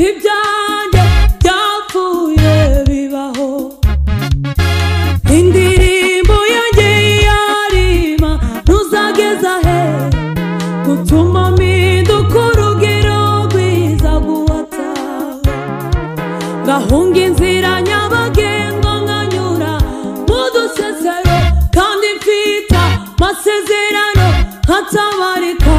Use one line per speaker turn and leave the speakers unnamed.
ibyanjye byapfuye bibaho indirimbo yongeye yarima ntuzageza he gutuma mpinduka urugero rwiza guhatawe ngahunga inzira nyabagendwa nkanyura mu dusesero kandi mfita masezerano hatabarika